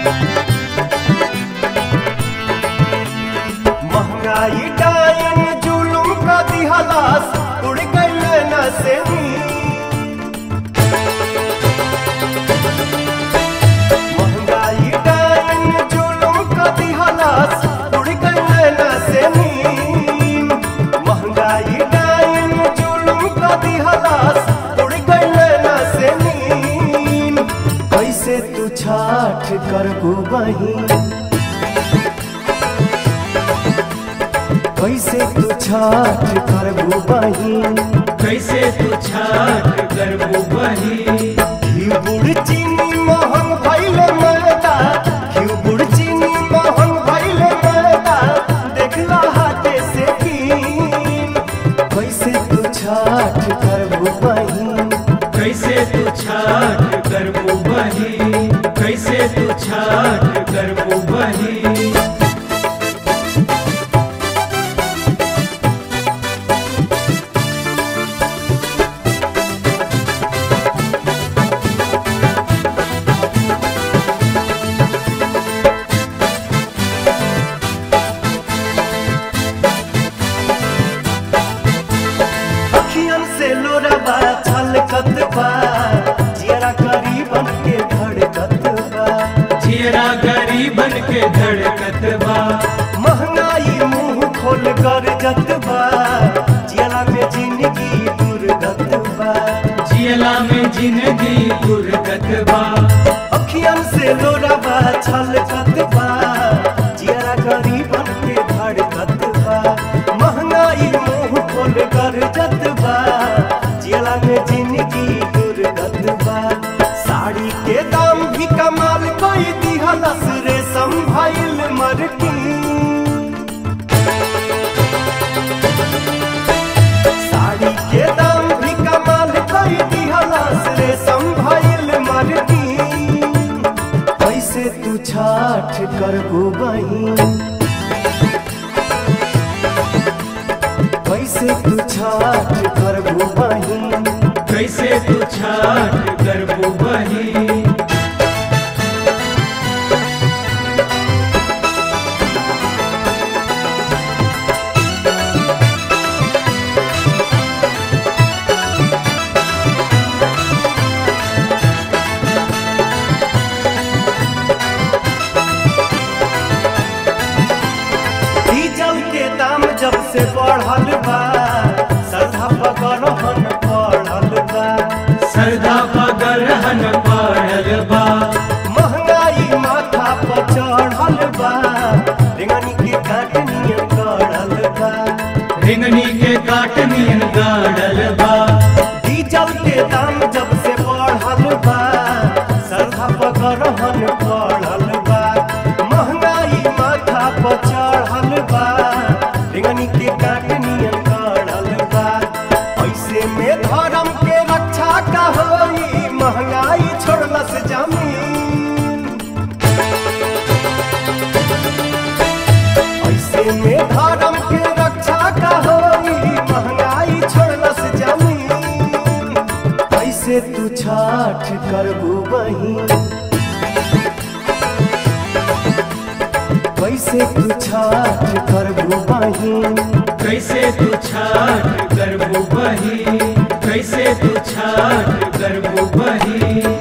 महंगाई डायन जुलुम का दिहलास उड़ गइल न से महंगाई डायन जुलुम का दिहलास उड़ गइल न से महंगाई डायन जुलुम का दिहलास उड़ गइल न से कैसे तू छाठ करबू बहिन कैसे तू छाठ करबू बहिन कैसे तू छाट करबू बही घी गुड़ चीनी मोहन भैले मैदा घी गुड़ चीनी मोहन भैले मैदा देखला हाथे से कीन कैसे तू छाठ करबू बहिन कैसे तू छाट करबू बही कैसे तू छाट करबू बही अखियन से लोरबा छलकत बा जियरा करीबन के धड़कत बा जियरा गरीबन के धड़कत बा महंगाई मुंह खोल कर जतबा जियला में जिंदगी दुर्गत बा जियला में जिंदगी गुरगत बा अखियन से लोराबा छलकत बा जियरा गरीबन के धड़कत बा महंगाई मुंह खोल कर जतबा जियला में जिंदगी दुर्गत बा साड़ी के दाम भी कमाल कोई दिहलस रे संभाइल मरकी साड़ी के दाम भी कमाल कोई दिहलास रे संभाइल मरदी कैसे तू छाठ करबू बहिन कैसे तू छाठ करबू बहिन कैसे तू छाट करबू बही डीजल के दाम जब से बढ़ल बा सरधा पकड़न पड़ल बा सरदा पगरहन पड़ल बा महंगाई माथा पर चढ़ल बा रेंगनी के काटनियन गड़ल बा रिंगनी के काटनियन गाड़ल बा डीजल के दाम जब से बढ़ल बा सरधा पकड़न पड़ल बा महंगाई माथा पर चढ़ल बा रेंगनी के काटनियन गड़ल बा ऐसे में धर्म के रक्षा का होई महंगाई छोड़लस जमीन ऐसे में धर्म के रक्षा का होई महंगाई छोड़लस जमीन कैसे तू छाठ करबू बहिन कैसे तू छाठ करबू बहिन कैसे तू छाट करबू बही कैसे तू छाट करबू बही